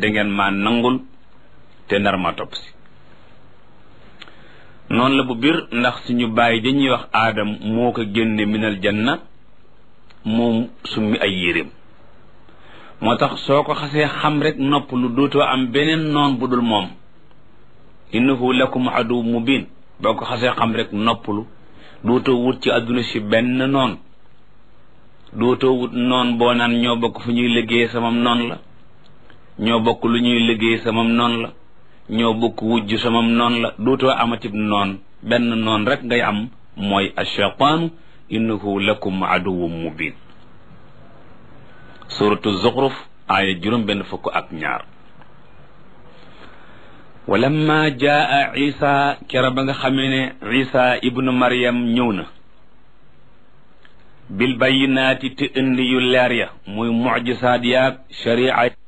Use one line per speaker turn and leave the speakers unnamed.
dangeen maa nangul te nar ma topp si noonu la bu bir ndax suñu bàyyi dañuy wax aadam moo ko génne minal janna moom summi ay yéreem moo tax soo ko xasee xam rek nopp lu dootoo am beneen noon bu dul moom innahu lakum adu mubin boo ko xasee xam rek noppalu dootoo wut ci àdduna si benn noon dootoo wut noon boo naan ñoo bokk fu ñuy liggéey samam noon la ñoo bokk lu ñuy liggéey samam noon la ñoo bokk wujj samam noon la dootoo amatib noon benn noon rek ngay am mooy ashaytaanu innahu lakum aduwwun mubin suratu zuxruf aaya juróom benn fukk ak ñaar walamma jaa isa kera ba nga xamee ne isa ibnu maryam ñëw na bil bayyinaati te indi yu leer ya muy mucjisaat yaag sharia